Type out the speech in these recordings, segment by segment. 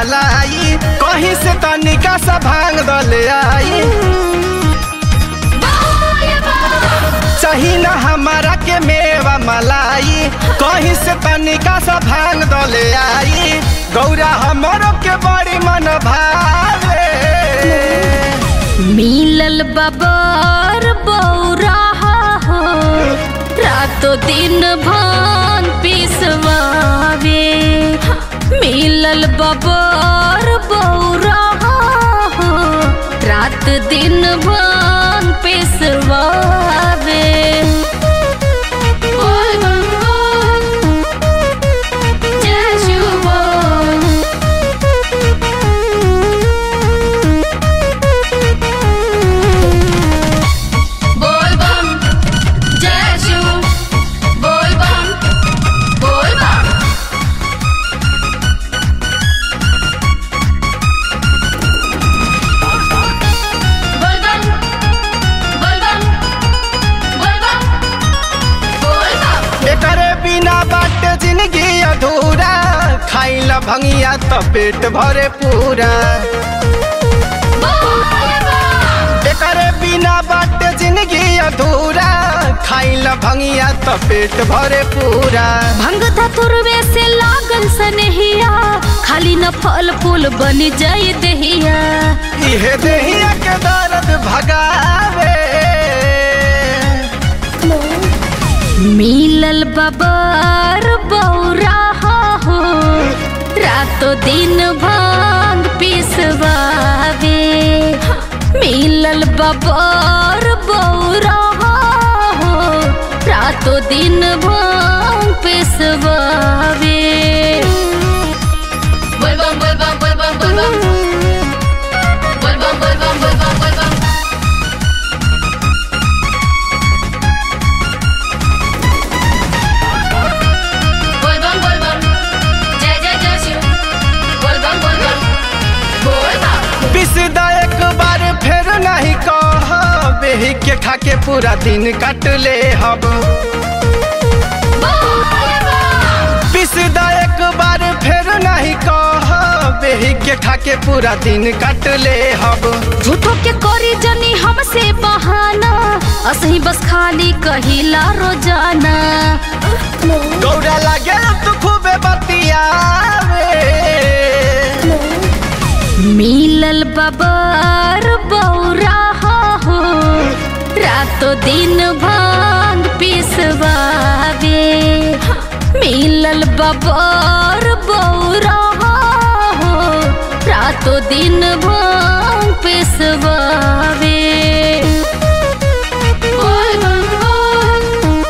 मलाई कहीं से तनिका सा भांग दले आई चाही ना हमारा के मेवा मलाई कहीं से तनिका सा भांग दले आई गौरा हमरो के बड़ी मन भावे मिलल बबर बौरा हो रातो दिन भान पिसवावे मिलल बबर बौरा हो रात दिन भान पिसवावे बोल बम बोल, जय शिव बोल। बोल बम जय शिव बोल बम बोल बम बोल बम बोल बम बोल बम बोल बम एकरे बिना बाटे जिंदगी अधूरा खाइला भंगिया तो पेट भरे पूरा एकरे बिना बाटे जिंदगी अधूरा खाइला भंगिया तो पेट भरे पूरा भंग धतुरवे से लागल सनहिया खाली न फल फूल बन जाई दहिया इहे देहिया के दर्द भगावे मिलल बबर बौरा हो रातो दिन भांग पिसवावे मिलल बबर बौरा हो रातो दिन भांग पिसवावे बोल बम बोल बम बोल बम बोल बम बोल बम बोल बम बोल बम बोल बम बोल बम बोल बम जय जय जय शिव बोल बम बोल बम बोल बम पिसदा एक बार फिर नहीं कह बेही के खा के पूरा दिन कट ले हब पिसदा एक बार फिर नहीं कह बेही के खा के पूरा दिन कट ले हब झूठो के करी जनी हमसे बहाना असही बस खाली कहिला रोजाना गौरा लागे तू खूबे बतियावे मिलल बबर बौरा हो रातो दिन भांग पिसवावे मिलल बबर बौरा हो रातो दिन भांग पिसवावे बोल बम बोल,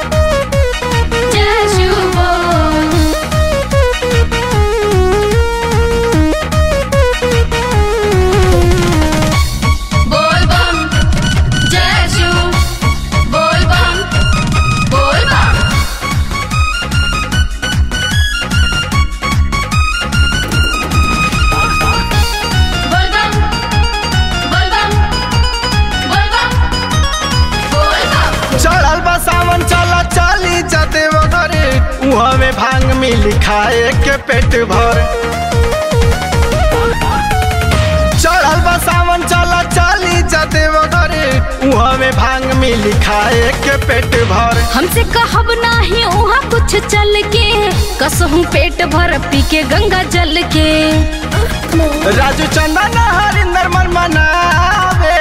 जय शिव बोल। बोल बम जय शिव बोल बम बोल बम बोल बम बोल बम बोल बम बोल बम चढ़ल बा सावन चला चली जाते वगर उहाँ में भांग मिली खाए के पेट भर चढ़ल बा सावन चला चली जाते वगर उहाँ में भांग मिली खाए के पेट भर हमसे कहब नाही वहाँ कुछ चल के कसहूँ पेट भर पी के गंगा जल के राजू चंदन हरिंदर मन मनावे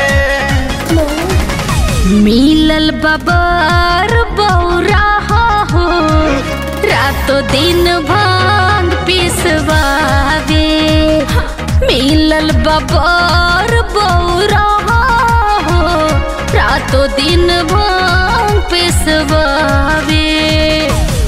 मिलल बबर बौरा हो रातो दिन भांग पिसवावे मिलल बबर बौरा हो रातो दिन भांग पिसवावे